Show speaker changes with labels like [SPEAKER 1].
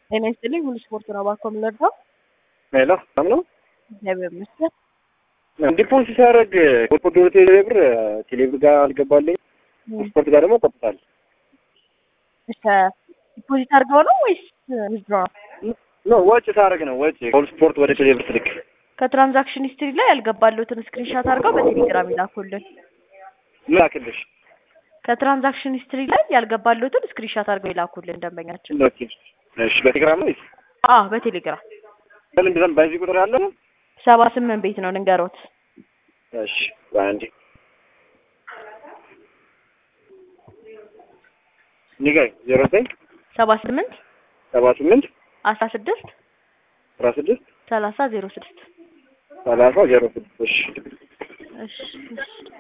[SPEAKER 1] ጤና ይስጥልኝ ሁሉ ስፖርት ነው ባኮ የምንረዳው
[SPEAKER 2] ሄሎ ሰላም ነው።
[SPEAKER 1] እግዚአብሔር ይመስገን።
[SPEAKER 2] ዲፖዚት ሲያደርግ ኮርፖሬት ወደ ቴሌብር ቴሌብር ጋር አልገባልኝ ስፖርት ጋር ደግሞ ቆጥታል።
[SPEAKER 1] እሺ ዲፖዚት አድርገው ነው ወይስ ዊዝድሮ ነው?
[SPEAKER 2] ኖ ወጪ ሳደርግ ነው ወጪ ኮል ስፖርት ወደ ቴሌብር ስልክ
[SPEAKER 1] ከትራንዛክሽን ሂስትሪ ላይ ያልገባሉትን ስክሪንሻት አድርገው በቴሌግራም ይላኩልን።
[SPEAKER 2] ምን ላክልሽ?
[SPEAKER 1] ከትራንዛክሽን ሂስትሪ ላይ ያልገባሉትን ስክሪንሻት አድርገው ይላኩልን ደንበኛችን።
[SPEAKER 2] ኦኬ እሺ፣ በቴሌግራም ነው ወይስ
[SPEAKER 1] አዎ በቴሌግራም
[SPEAKER 2] በምንድን ነው? በዚህ ቁጥር ያለ ነው?
[SPEAKER 1] ሰባ ስምንት ቤት ነው ልንገሮት።
[SPEAKER 2] እሺ በአንዴ ንገረኝ። ዜሮ ዘጠኝ
[SPEAKER 1] ሰባ ስምንት
[SPEAKER 2] ሰባ ስምንት
[SPEAKER 1] አስራ ስድስት
[SPEAKER 2] አስራ ስድስት
[SPEAKER 1] ሰላሳ ዜሮ ስድስት
[SPEAKER 2] ሰላሳ ዜሮ ስድስት እሺ
[SPEAKER 1] እሺ እሺ